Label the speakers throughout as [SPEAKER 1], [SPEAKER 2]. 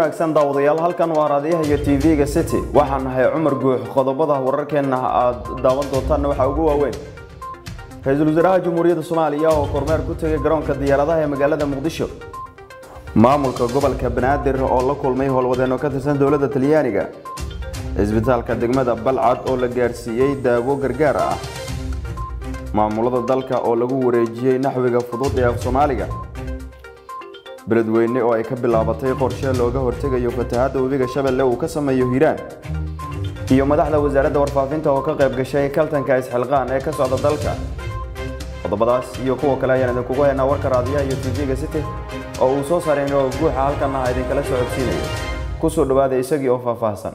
[SPEAKER 1] wanaagsan daawadayaal halkan waa raadiyaha iyo tv-ga city waxaan nahay cumar guux qodobada wararkeenna aad daawan doontaanna waxaa ugu waaweyn ra-iisul wasaaraha jamhuuriyadda soomaaliya oo kormeer ku tegay garoonka diyaaradaha ee magaalada muqdisho maamulka gobolka banaadir oo la kulmay howlwadeenno ka tirsan dowladda talyaaniga cisbitaalka degmada balcad oo la gaarsiiyey daawo gargaar ah maamulada dalka oo lagu wareejiyey naxwiga fudud ee af soomaaliga beledweyne oo ay ka bilaabatay qorshe looga hortegayo fatahaadda webiga shabeelle uu ka sameeyo hiiraan iyo madaxda wasaaradda warfaafinta oo ka qayb gashay kaltanka isxilqaan ee ka socda dalka qodobadaas iyo kuwa kale ayaan idinkugu haynaa warka raadiyaha iyo tv-ga city oo uu soo saareen oo guuxa halkan ah idinkala socodsiinayo ku soo dhowaada isagii oo faahfaahsan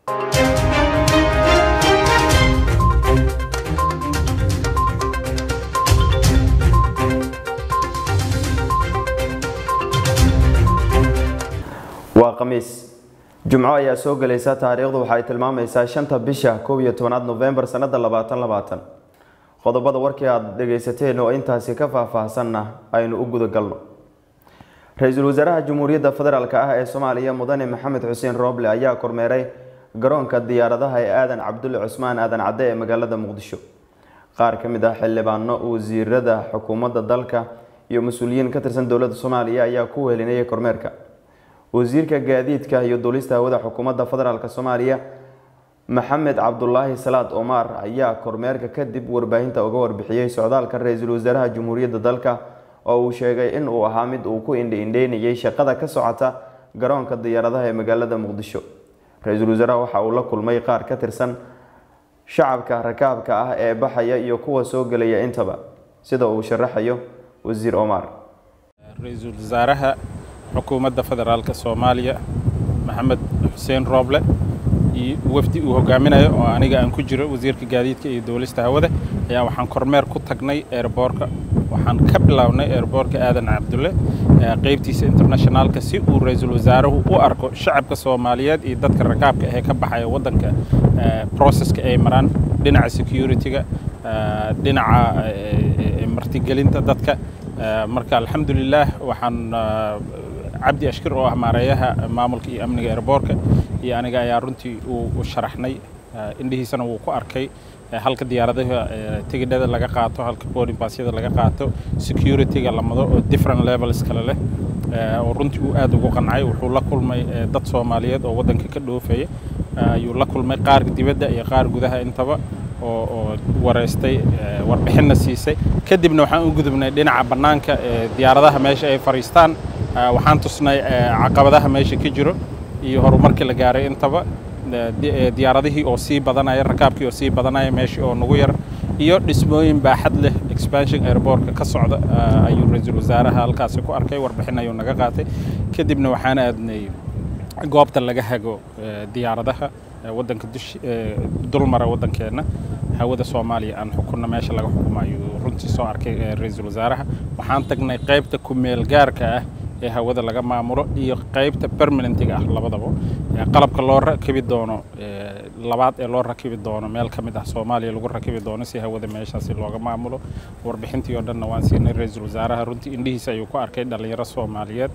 [SPEAKER 1] waa khamiis jumco ayaa soo gelaysa taariikhdu waxay tilmaamaysaa shanta bisha koob iyo tobanaad novembar sanada labaatan labaatan qodobada warkii aada dhagaysateen oo intaasi ka faahfaahsanna aynu u guda galno ra-iisul wasaaraha jamhuuriyadda federaalk ah ee soomaaliya mudane maxamed xuseen rooble ayaa kormeeray garoonka diyaaradaha ee aadan cabdulle cusmaan aadan cadde ee magaalada muqdisho qaar ka mid ah xildhibaano wasiirada xukuumadda dalka iyo mas-uuliyiin ka tirsan dowladda soomaaliya ayaa ku wehelinayay kormeerka wasiirka gaadiidka iyo duulista hawada xukuumadda federaalk soomaaliya maxamed cabdulaahi salaad omar ayaa kormeerka kadib warbaahinta uga warbixiyey socdaalka ra-iisul wasaaraha jamhuuriyadda dalka oo uu sheegay in uu ahaa mid uu ku indhi-indheynayay shaqada ka socota garoonka diyaaradaha ee magaalada muqdisho ra-iisul wasaaraha waxa uu la kulmay qaar ka tirsan shacabka rakaabka ah ee baxaya iyo kuwa soo gelaya intaba sida uu sharaxayo wasiir omar
[SPEAKER 2] ra-iisul wasaaraha xukuumadda federaalka soomaaliya maxamed xuseen rooble iyo wafdi uu hogaaminayo oo aniga aan ku jiro wasiirka gaadiidka iyo duulista hawada ayaa waxaan kormeer ku tagnay eerboorka waxaan ka bilownay eerboorka aadan cabdulle qaybtiisa internationaalka si uu ra-iisul wasaaruhu u arko shacabka soomaaliyeed iyo dadka rakaabka ahee ka baxaya waddanka processka ay maraan dhinaca security-ga dhinaca martigelinta dadka marka alxamdulilaah waxaan cabdi ashkir oo ah maareeyaha maamulka iyo amniga eerboorka iyo aniga ayaa runtii u sharaxnay indhihiisana wuu ku arkay halka diyaaradaha tigidhada laga qaato halka boarding passyada laga qaato security-ga la mado oo different levels kale leh oo runtii uu aad ugu qancay wuxuu la kulmay dad soomaaliyeed oo waddanka ka dhoofaya ayuu la kulmay qaar dibadda iyo qaar gudaha intaba oo oo wareystay warbixinna siisay kadibna waxaan u gudubnay dhinaca bannaanka diyaaradaha meesha ay fadhiistaan waxaan tusnay caqabadaha meesha ka jiro iyo horumarkii la gaaray intaba diyaaradihii oo sii badanaya rakaabkii oo sii badanaya meeshii oo nagu yar iyo dhismooyin baaxad leh expansion airbortka ka socda ayuu ra-iisul wasaaraha halkaasi ku arkay warbixin ayuu naga qaatay kadibna waxaan aadnay goobta laga hago diyaaradaha waddanka dush dulmara waddankeenna hawada soomaaliya aan xukunna meesha laga xukumo ayuu runtii soo arkay ra-iisul wasaaraha waxaan tagnay qaybta ku-meel gaarka ah ee hawada laga maamulo iyo qaybta permanentiga ah labadaba qalabka loo rakibi doono labaad ee loo rakibi doono meel ka mid ah soomaaliya lagu rakibi doono si hawada meeshaasi looga maamulo warbixintii oo dhanna waan siinay ra-iisul wasaaraha runtii indhihiisa ayuu ku arkay dhallinyaro soomaaliyeed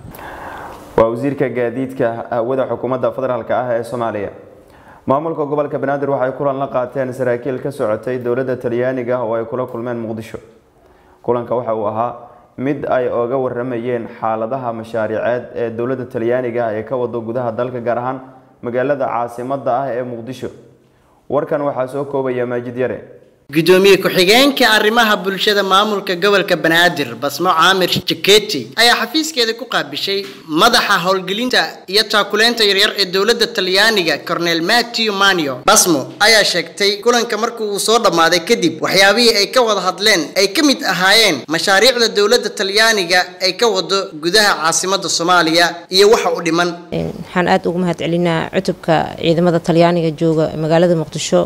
[SPEAKER 1] waa wasiirka gaadiidka hawada xukuumadda federaalk ah ee soomaaliya maamulka gobolka banaadir waxay kulan la qaateen saraakiil ka socotay dowladda talyaaniga oo ay kula kulmeen muqdisho kulanka waxa uu ahaa mid ay oga waramayeen xaaladaha mashaariceed ee dowladda talyaaniga ee ka wado gudaha dalka gaar ahaan magaalada caasimadda ah ee muqdisho warkan waxaa soo koobaya maajid yare
[SPEAKER 3] gudoomiye ku-xigeenka arrimaha bulshada maamulka gobolka banaadir basmo caamir jaketi ayaa xafiiskeeda ku qaabishay madaxa howlgelinta iyo taakuleynta yaryar ee dowladda talyaaniga cornel matthew manio basmo ayaa sheegtay kulanka markii uu soo dhammaaday kadib waxyaabihii ay ka wada hadleen ay ka mid ahaayeen mashaariicda dowladda talyaaniga ay ka wado gudaha caasimadda soomaaliya iyo waxa u dhiman
[SPEAKER 4] waxaan aada ugu mahad celinaa cutubka ciidamada talyaaniga jooga magaalada muqdisho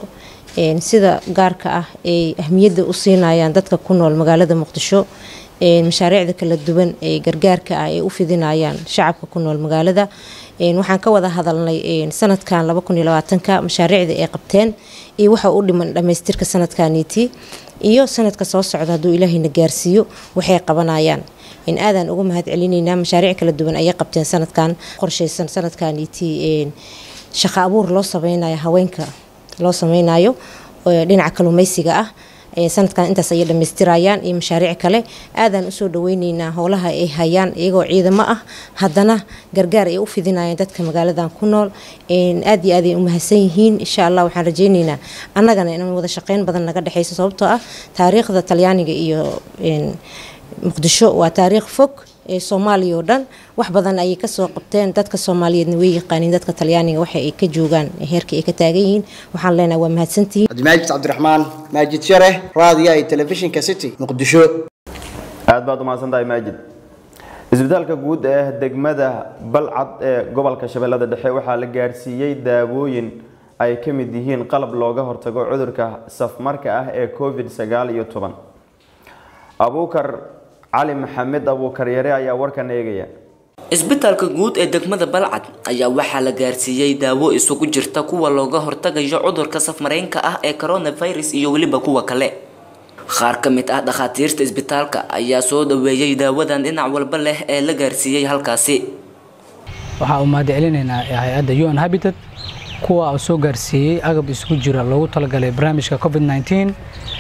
[SPEAKER 4] sida gaarka ah ay ahmiyadda u siinayaan dadka ku nool magaalada muqdisho mashaariicda kala duwan ee gargaarka ah ay u fidinayaan shacabka ku nool magaalada waxaan ka wada hadalnay sanadkan ka mashaariicda ay qabteen iyo waxa u dhiman dhammaystirka sanadkaniiti iyo sanadka soo socda hadduu ilaahayna gaarsiiyo waxay qabanayaan in aadaan ugu mahad celinaynaa mashaariic kala duwan ayay qabteen sanadkan qorsheysan sanadkan itii shaqo abuur loo sameynayo haweenka loo sameynayo dhinaca kalluumeysiga ah sanadkan intaas ayay dhamaystirayaan iyo mashaariic kale aadaan usoo dhaweyneynaa howlaha ay hayaan iyagoo ciidamo ah haddana gargaar ay u fidinayaan dadka magaaladan ku nool aad iyo aad ay u mahadsan yihiin insha allah waxaan rajeyneynaa annagana inaan wada shaqeyn badan naga dhexeyso sababtoo ah taariikhda talyaaniga iyo muqdisho waa taariikh fog ee soomaaliya oo dhan wax badan ayay kasoo qabteen dadka soomaaliyeedna way yaqaaniin dadka talyaaniga waxa ay ka joogaan heerka ay ka taagan yihiin waxaan leenahay waa mahadsantihiin
[SPEAKER 3] cabdimaajid cabdiraxmaan maajid share raadiyo iyo telefishinka city muqdisho
[SPEAKER 1] aad baad umahadsan tahay maajid isbitaalka guud ee degmada balcad ee gobolka shabeellada dhexe waxaa la gaarsiiyey daawooyin ay ka mid yihiin qalab looga hortago cudurka safmarka ah ee covid sagaal iyo toban abuukar cali maxamed abuukar yare ayaa warkan eegaya
[SPEAKER 5] isbitaalka guud ee degmada balcad ayaa waxaa la gaarsiiyey daawo isugu jirta kuwa looga hortagayo cudurka safmareenka ah ee coronavirus iyo weliba kuwa kale qaar ka mid ah dhakhaatiirta isbitaalka ayaa soo dhaweeyey daawadan dhinac walba leh ee la gaarsiiyey halkaasi
[SPEAKER 6] waxaa u mahad celinaynaa hay-adda un habitat kuwa soo gaarsiiyey agab isugu jira loogu talagalay barnaamijka covid 19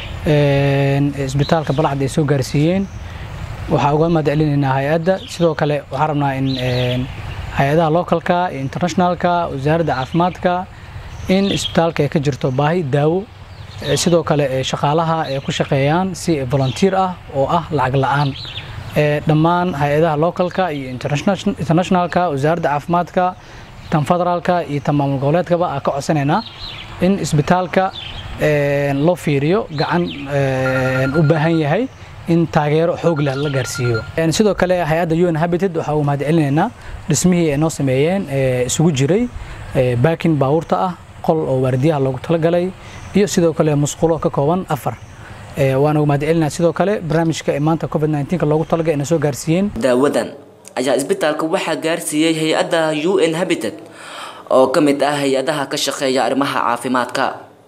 [SPEAKER 6] isbitaalka balcad ay soo gaarsiiyeen waxaa uga mahad celinaynaa hay-adda sidoo kale waxaan rabnaa in hay-adaha localka iyo internationalka wasaaradda caafimaadka in isbitaalka ay ka jirto baahi daawo sidoo kale shaqaalaha ay ku shaqeeyaan si volunteer ah oo ah lacag la-aan dhammaan hay-adaha localka iyo internationalka wasaaradda caafimaadka tan federaalka iyo tan maamul goboleedkaba aan ka codsanaynaa in isbitaalka loo fiiriyo gacan u baahan yahay in taageero xoog leh la gaarsiiyo sidoo kale hay-adda un habited waxaa uu mahad celinaynaa dhismihii ay noo sameeyeen isugu jiray baakin baabuurta ah qol oo waardiyaha loogu talagalay iyo sidoo kale musqulo ka kooban afar waana ugu mahad celinaa sidoo kale barnaamijka maanta covid 19 loogu talagalay inay soo gaarsiiyeen
[SPEAKER 5] daawadan ayaa isbitaalka waxaa gaarsiiyey hay-adda un habitat oo ka mid ah hay-adaha ka shaqeeya arrimaha caafimaadka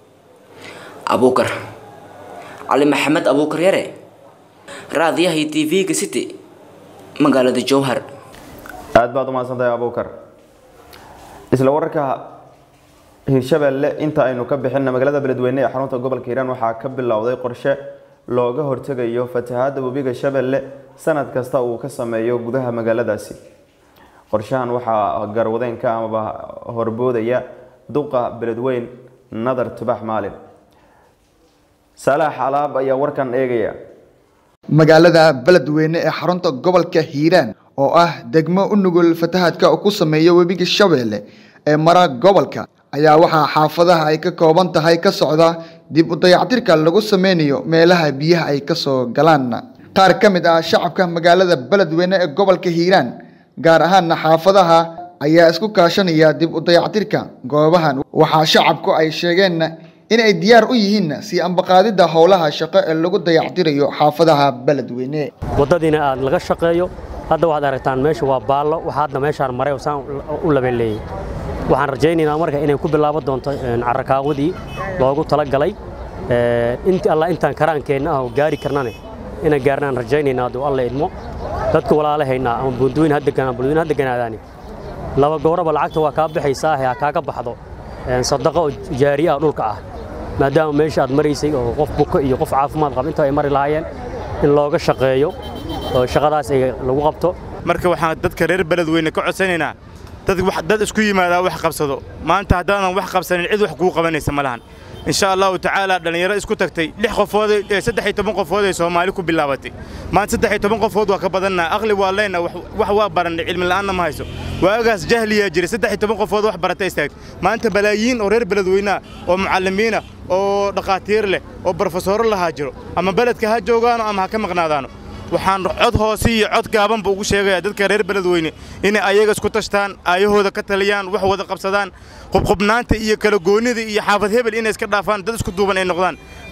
[SPEAKER 5] abuukar cali maxamed abuukar yare raadiyaha tv-ga city magaalada jowhar
[SPEAKER 1] aad baad umahadsan tahay abuukar isla wararka hirshabeelle inta aynu ka bixina magaalada beledweyne ee xarunta gobolka hiiraan waxaa ka bilowday qorshe looga hortegayo fatahaada webiga shabeelle sanad kasta uu ka sameeyo gudaha magaaladaasi qorshahan waxaa garwadeenka amaba horboodaya duqa beledweyn nadar tubax maalin salaax alaab ayaa warkan eegaya
[SPEAKER 7] magaalada beledweyne ee xarunta gobolka hiiraan oo ah degmo u nugul fatahaadka ku sameeya webiga shabeelle ee mara gobolka ayaa waxaa xaafadaha ay ka kooban tahay ka socda dib u dayactirka lagu sameynayo meelaha biyaha ay kasoo galaan qaar ka mid ah shacabka magaalada beledweyne ee gobolka hiiraan gaar ahaana xaafadaha ayaa isku kaashanaya dib u dayactirka goobahan waxaa shacabku ay sheegeen in ay diyaar u yihiin sii ambaqaadidda howlaha shaqo ee lagu dayactirayo xaafadaha beledweyne
[SPEAKER 8] waddadiina aad laga shaqeeyo hadda waxaad aragtaan meesha waa baallo waxa hadda meeshaan maray saan u labeeleeyey waxaan rajaynaynaa marka inay ku bilaaban doonto carrakaawadii loogu talagalay inti alla intaan karaankeenna ah oo gaari karnane inaan gaarnaan rajaynaynaa hadduu alla idmo dadka walaalahaynaa ama buundooyin ha deganaan buundooyin ha deganaadaani laba gooraba lacagta waa kaa baxaysaa ha kaaga baxdo sadaqo oo jaariye ah dhulka ah maadaama meesha aad maraysay oo qof buko iyo qof caafimaad qaba inta ay mari lahaayeen in looga shaqeeyo oo shaqadaas ay lagu qabto
[SPEAKER 9] marka waxaan dadka reer beledweyne ka codsanaynaa dad dad isku yimaadaa wax qabsado maanta haddaanan wax qabsanin cid wax kuu qabanaysa ma lahan insha allahu tacaala dhallinyaro isku tagtay lix qofood saddex iyo toban qofood ay soomaali ku bilaabatay maanta saddex iyo toban qofood waa ka badannaa aqli waa leenna wax waa barannay cilmi la'aanna ma hayso waagaas jahliyaa jiray saddex iyo toban qofood wax barata istaagtay maanta balaayiin oo reer beledweynaha oo mucallimiina oo dhakhaatiir leh oo barofesoro lahaa jiro ama beledka ha joogaano ama ha ka maqnaadaano waxaan cod hoose iyo cod gaabanba ugu sheegayaa dadka reer beledweyne inay ayaga isku tashtaan aayahooda ka taliyaan wax wada qabsadaan qubqubnaanta iyo kala goonnida iyo xaafad hebel inay iska dhaafaan dad isku duuban ay noqdaan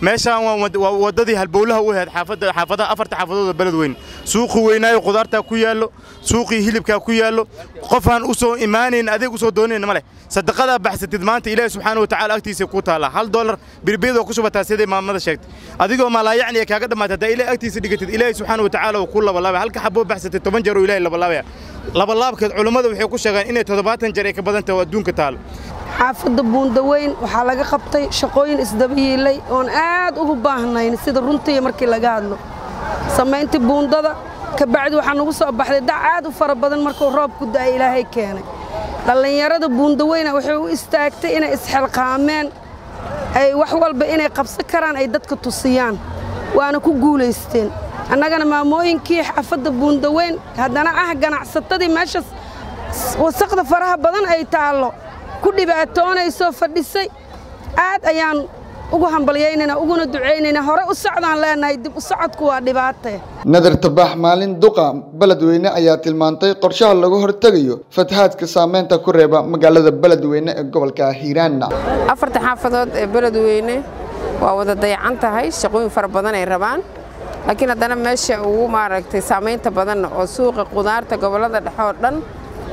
[SPEAKER 9] meeshaan waa wad- waa waddadii halbowlaha u ahayd xaafadda xaafadaha afarta xaafadooda beledweyne suuqi weynaayo qudaartaa ku yaallo suuqii hilibkaa ku yaallo qofaan u soo imaanayn adeeg u soo doonayn ma leh sadaqadaa baxsatid maanta ilaahi subxaana wa tacaala agtiisa ku taallaa hal doolar birbiyadoo ku shubataa siday maamada sheegtay adigoo maalaayacni ee kaaga dhammaatay haddaa ilaahi agtiisa dhigatid ilaahi subxaana wa tacaala uu ku labalaabaya halka xaboo baxsatid toban jeer oo ilaahi labalaabaya labalaabkeed culummada waxay ku sheegaan inay toddobaatan jeer ay ka badan tahay oo adduunka taalo
[SPEAKER 10] xaafadda buundaweyn waxaa laga qabtay shaqooyin isdaba yiilay oon aad ugu baahnayn sida runtii markii laga hadlo samayntii buundada kabacdi waxaa nagu soo baxday dac aad u fara badan markuu roobku da'ay ilaahay keenay dhallinyarada buundaweyna waxay u istaagtay inay isxilqaameen ay wax walba inay qabsan karaan ay dadka tusiyaan waana ku guulaysteen annagana maamooyinkii xaafadda buundaweyn haddana ah ganacsatadii meeshaas wasaqda faraha badan ay taallo ku dhibaatoonaysoo fadhisay aad ayaan ugu hambalyaynaynaa uguna ducaynaynaa hore u socdaan leenahay dib u socodku waa dhibaatee
[SPEAKER 7] nadar tabax maalin duqa beledweyne ayaa tilmaantay qorshaha lagu hortegayo fatahaadka saameynta ku reeba magaalada beledweyne ee gobolka hiiraan
[SPEAKER 11] afarta xaafadood ee beledweyne waa wada dayacan tahay shaqooyin fara badan ay rabaan laakiin haddana meesha ugu maaragtay saamaynta badan oo suuqa qudaarta gobollada dhexe oo dhan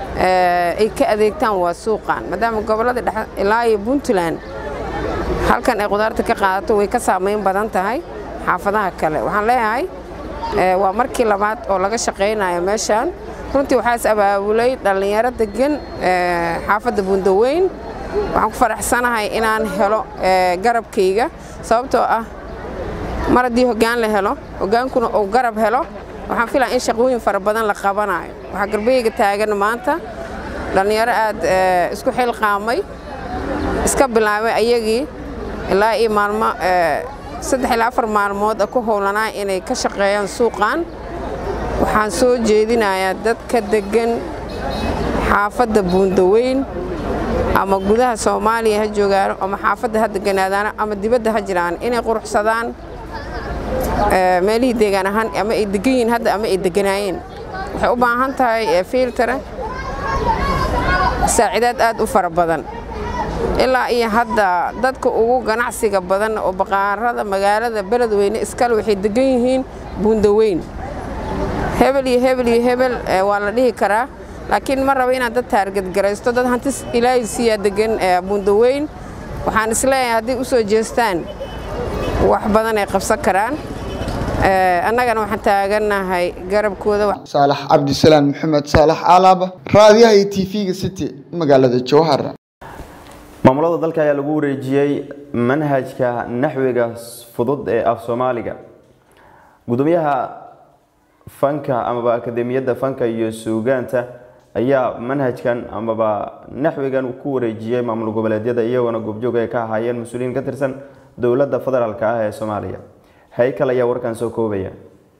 [SPEAKER 11] eh, ay ka adeegtaan waa suuqan maadaama gobollada dhexe ilaa iyo puntland halkan ay qudaarta ka qaadato way ka saamayn badan tahay xaafadaha kale waxaan leeyahay eh, waa markii labaad oo laga shaqaynayo meeshan runtii waxaa is abaabulay dhallinyaro degan eh, xaafadda bundaweyn waxaan ku faraxsanahay inaan helo eh, garabkayga sababtoo ah mar haddii hoggaan la helo hoggaankuna uu garab helo waxaan filaa in shaqooyin fara badan la qabanayo waxaa garbeyga taagan maanta dhallinyaro aad eh, isku xilqaamay iska bilaabay ayagii ilaa iyo maalmo eh, saddex ilaa afar maalmood ku howlanaa inay ka shaqeeyaan suuqan waxaan soo jeedinayaa dadka deggan xaafadda buundaweyn ama gudaha soomaaliya ha joogaano ama xaafadda ha deganaadaano ama dibadda ha jiraan inay quruxsadaan eh, meelihii deegaan ahaan ama ay degan yihiin hadda ama ay deganaayeen waxay u baahan tahay eh, filtare saacidaad aad u fara badan ilaa iyo hadda dadka ugu ganacsiga badan oo baqaarada magaalada beledweyne iskale waxay degan yihiin buundaweyn hebel iyo hebel iyo hebel eh, waa la dhihi karaa laakiin ma rabo inaad dad taargadgaraysto dad hanti ilaahay siiyaa degan eh, buundaweyn waxaan isleeyahay hadday u soo jeestaan wax badan ay qabsan karaan Eh, annagana waxaan taagannahay garabkooda
[SPEAKER 7] saalax cabdisalaan maxamed saalax alaaba raadiyaha iyo tv-ga city magaalada jowhar
[SPEAKER 1] maamulada dalka ayaa lagu wareejiyey manhajka naxwiga fudud ee af soomaaliga gudoomiyaha fanka amaba akademiyadda fanka iyo suugaanta ayaa manhajkan amaba naxwigan ku wareejiyey maamul goboleedyada iyagoona goobjoog ay ka ahaayeen mas-uuliyiin ka tirsan dowladda federaalk ah ee soomaaliya haykal ayaa warkan soo koobaya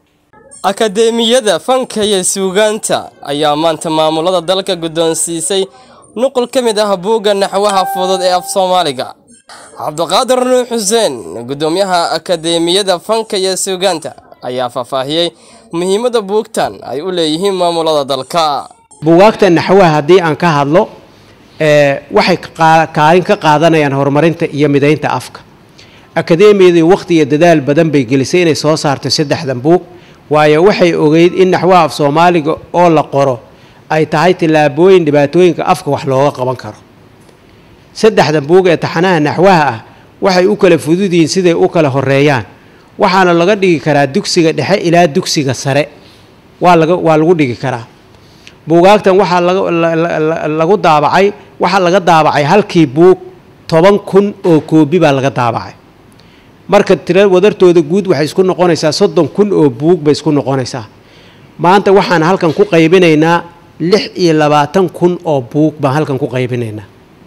[SPEAKER 12] akadeemiyada fanka iyo suugaanta ayaa maanta maamulada dalka guddoonsiisay nuqul ka mid ah buugga naxwaha fudud ee af soomaaliga cabdiqaadir nuux xuseen guddoomiyaha akadeemiyada fanka iyo suugaanta ayaa faahfaahiyey muhiimadda buugtan ay u leeyihiin maamulada dalka
[SPEAKER 13] buugaagta naxwaha haddii aan ka hadlo ee, waxay qa- kaalin ka qaadanayaan horumarinta iyo midaynta afka akadeemiyadii waqti iyo dadaal badan bay gelisay inay soo saarto saddexdan buug waayo waxay ogeyd in naxwaha af soomaaliga oo la qoro ay tahay tillaabooyin dhibaatooyinka afka wax looga qaban karo saddexdan buug ee taxanaha naxwaha ah waxay u kala fudud yihiin siday u kala horeeyaan waxaana laga dhigi karaa dugsiga dhexe ilaa dugsiga sare waa laga waa lagu dhigi karaa buugaagtan waxaa laga la- la- la- lagu daabacay waxaa laga daabacay halkii buug toban kun oo koobi baa laga daabacay marka tira wadartooda guud waxay isku noqonaysaa soddon kun oo buug bay isku noqonaysaa maanta waxaan halkan ku qaybinaynaa lix iyo labaatan kun oo buug baan halkan ku qaybinaynaa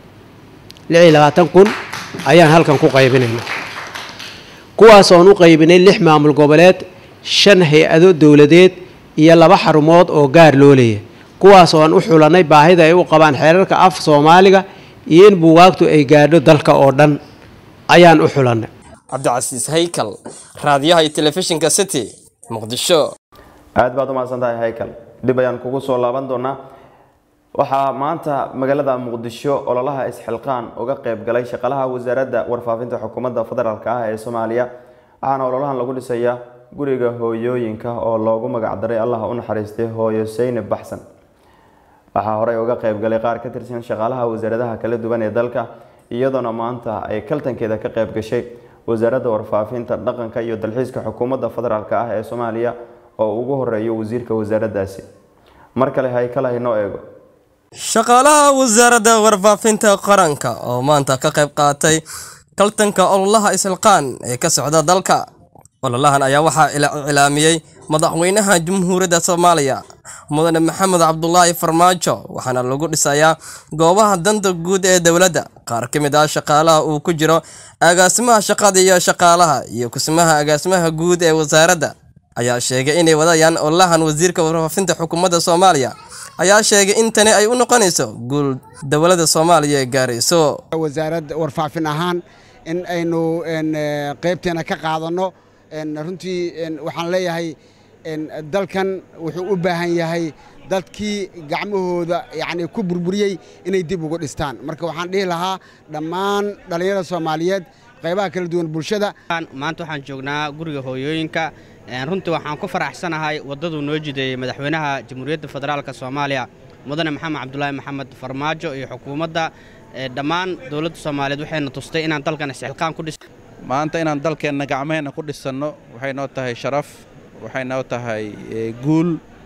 [SPEAKER 13] lix iyo labaatan kun ayaan halkan ku qaybinaynaa kuwaas oon u qaybinay lix maamul goboleed shan hay-ado dowladeed iyo laba xarumood oo gaar loo leeyahay kuwaas oo aan u xulanay baahida ay u qabaan xeerarka af soomaaliga iyo in buugaagtu ay gaadho dalka oo dhan ayaan u xulanay
[SPEAKER 12] cabdicasiis haykal raadiyaha iyo telefishinka city muqdisho
[SPEAKER 1] aad baad u mahadsan tahay haykal dib ayaan kugu soo laaban doonaa waxaa maanta magaalada muqdisho ololaha isxilqaan uga qeyb galay shaqalaha wasaaradda warfaafinta xukuumadda federaalk ah ee soomaaliya waxaana ololahan lagu dhisayaa guriga hooyooyinka oo loogu magacdaray allah u naxariistay hooyo seynab baxsan waxaa horey uga qeyb galay qaar ka tirsan shaqaalaha wasaaradaha kala duwan ee dalka iyadoona maanta ay kaltankeeda ka qeyb gashay wasaaradda warfaafinta dhaqanka iyo dalxiiska xukuumadda federaalk ah ee soomaaliya oo ugu horeeyo wasiirka wasaaraddaasi mar kale haykala inoo eego
[SPEAKER 12] shaqaalaha wasaaradda warfaafinta qaranka oo maanta ka qayb qaatay kaltanka ololaha isxilqaan ee ka socda dalka ololahan ayaa waxaa iclaamiyey madaxweynaha jamhuuriyadda soomaaliya mudane maxamed cabdulaahi farmaajo waxaana lagu dhisayaa goobaha danta guud ee dowladda qaar ka mid ah shaqaalaha uu ku jiro agaasimaha shaqada iyo shaqaalaha iyo kusimaha agaasimaha guud ee wasaaradda ayaa sheegay inay wadayaan ololahan wasiirka warfaafinta xukuumadda soomaaliya ayaa sheegay in tani ay u noqonayso guul dowladda soomaaliya ee gaarayso
[SPEAKER 14] wasaaradda warfaafin ahaan in aynu qaybteena ka qaadanno runtii waxaan leeyahay dalkan wuxuu u baahan yahay dadkii gacmahooda yacni ku burburiyey inay dib ugu dhistaan marka waxaan dhihi lahaa dhammaan dhallinyarada soomaaliyeed qaybaha kala duwan bulshada
[SPEAKER 15] maanta waxaan joognaa guriga hooyooyinka runtii waxaan ku faraxsanahay waddaduu noo jideeyey madaxweynaha jamhuuriyadda federaalka soomaaliya mudane maxamed cabdulaahi maxamed farmaajo iyo xukuumadda dhammaan dowladda soomaaliyeed waxayna tustay inaan dalkan isxilqaan ku dhis
[SPEAKER 16] maanta inaan dalkeenna gacmaheenna ku dhisanno waxay noo tahay sharaf waxay noo tahay guul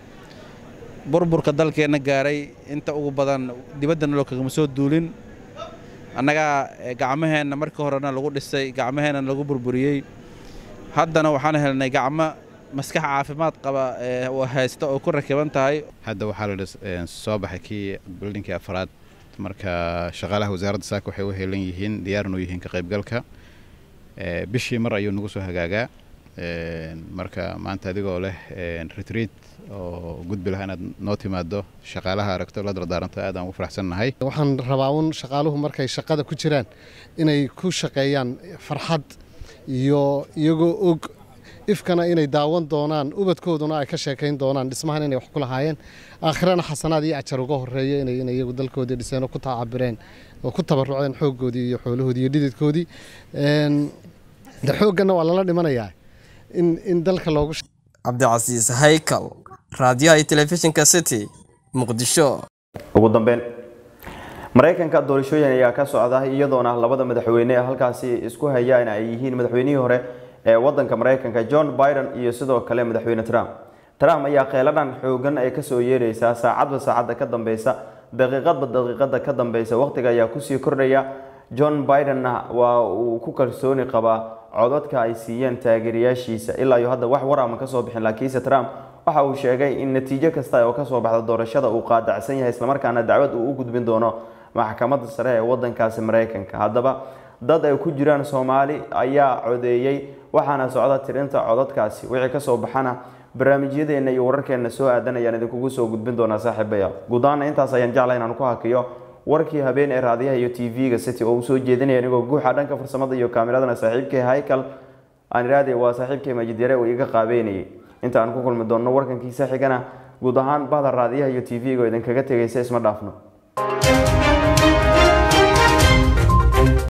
[SPEAKER 16] burburka dalkeenna gaaray inta ugu badan dibadda nolol kagama soo duulin annagaa gacmaheenna markii horena lagu dhisay gacmaheenna lagu burburiyey haddana waxaan helnay gacmo maskax caafimaad qaba haysta oo ku rakiban tahay
[SPEAKER 17] hadda waxaa la soo baxay kii bildhinkii afraad marka shaqaalaha wasaaradda saaka waxay u helan yihiin diyaarnu yihiin ka qaybgalka bishii mar ayuu nagu soo hagaagaa marka maanta adigoo leh retreat oo gudbi laha inaad noo timaado shaqaalaha aragto la dardaaranto aad aan ugu faraxsannahay
[SPEAKER 18] waxaan rabaa un shaqaaluhu markay shaqada ku jiraan inay ku shaqeeyaan farxad iyo iyagoo og ifkana inay daawan doonaan ubadkooduna ay ka sheekayn doonaan dhismahan inay wax ku lahaayeen aakhirana xasanaad iyo ajar uga horeeya inay inay iyagu dalkoodii dhiseen oo ku taacabireen oo ku tabaruceen xooggoodii iyo xoolahoodii iyo dhididkoodii de xoogganna waa lala dhimanayaa in in dalka loogu
[SPEAKER 12] cabdicasiis haykal raadiyaha iyo telefishinka city muqdisho
[SPEAKER 1] ugu dambeyn maraykanka doorashooyin ayaa ka socda iyadoona labada madaxweyne ee halkaasi isku hayaan ay yihiin madaxweynihii hore ee wadanka maraykanka john biden iyo sidoo kale madaxweyne trump trump ayaa qeeladhan xoogan ay kasoo yeeraysaa saacadba saacadda ka dambeysa daqiiqadba daqiiqada ka dambeysa waqtiga ayaa kusii kordhaya john bidenna waa uu ku kalsooni qabaa codadka ay siiyeen taageerayaashiisa ilaa iyo hadda wax war ama kasoo bixin laakiinse trump waxa uu sheegay in natiijo kasta oo kasoo baxda doorashada uu qaadacsan yahay islamarkaana dacwad uu u gudbin doono maxkamadda sare ee wadankaasi maraykanka haddaba dad ay ku jiraan soomaali ayaa codeeyey waxaana socda tirinta codadkaasi wixii kasoo baxana barnaamijyadeena iyo wararkeena soo aadan ayaan idinkugu soo gudbin doonaa saaxiibaya guud ahaana intaas ayaan jeclay inaan ku hakiyo warkii habeen ee raadiyaha iyo t v-ga city oo uu soo jeedinaya anigoo guuxa dhanka farsamada iyo kaamiradana saaxiibkay haykal aan iraade waa saaxiibkay majidyare uu iga qaabeynayay inta aan ku kulmi doonno warkankiisa xigana guud ahaan bahda raadiyaha iyo t v-ga oo idinkaga tegaysa isma dhaafno